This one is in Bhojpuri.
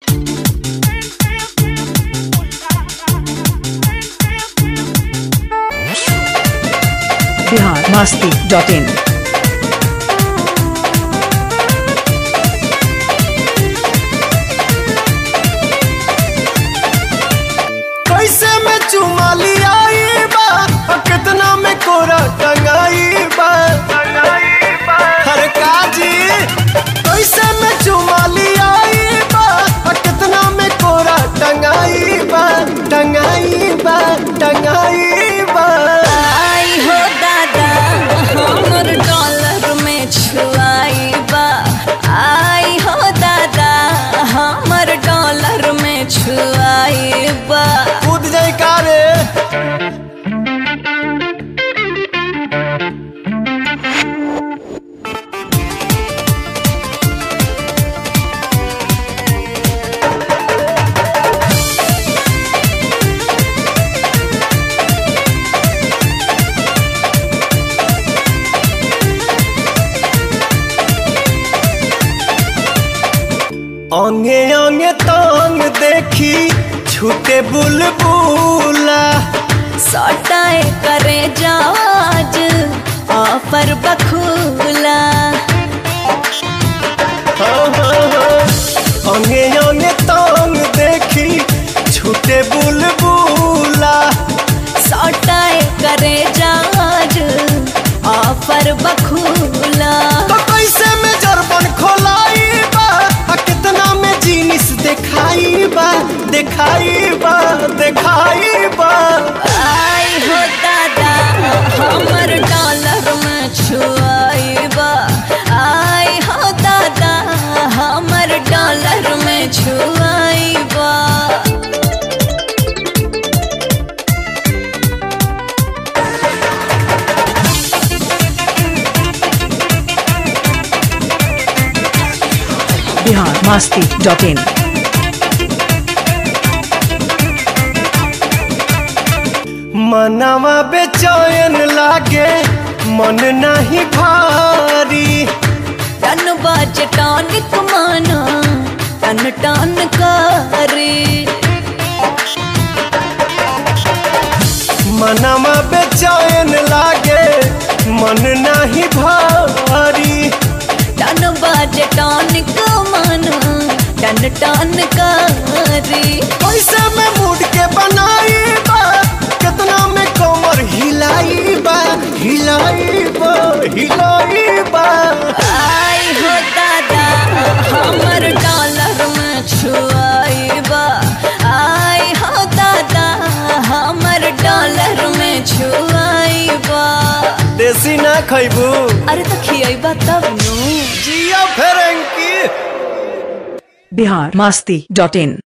बिहार मस्ती डॉट इन कैसे में चुमा लियाई बा और कितना में कोरा टंगाई बा हर काजी कैसे में चुमा लियाई बा और कितना में कोरा टंगाई बा टंगाई बा टंगाई बा आई हो दादा हमर डॉलर में छुआई बा आई हो दादा हमर डॉलर में छुआई बा कूद जाई का रे अंगे अंगे तांग देखी छूटे बुलबुला सटाए करे जाज ऑफर बखूला अंगे अंगे तांग देखी छूटे बुलबुला सटाए करे जाज ऑफर बखूला तो कैसे में जरबन खोलाई बा आ कितना में जीनिस दिखाई बा दिखाई बा दिखाई बा आई हो दादा हमर डॉलर में छुआई बा आई हो दादा हमर डॉलर में छुआई बा बिहार मस्ती डॉट इन मनवा बेचैन लागे मन नहीं भारी टन बाज टॉनिक माना टन टन करे मनवा बेचैन लागे मन नहीं भारी टन बाज टॉनिक माना टन टन करे पैसे में मूड के बनाई बा कितना में कमर हिलाई बा हिलाई बा हिलाई बा आई हो दादा हमर डॉलर में छुआई बा आई हो दादा हमर डॉलर में छुआई बा देसी ना खैबू अरे तो खियाई तब नु जिया फेरेंकी बिहार मस्ती डॉट इन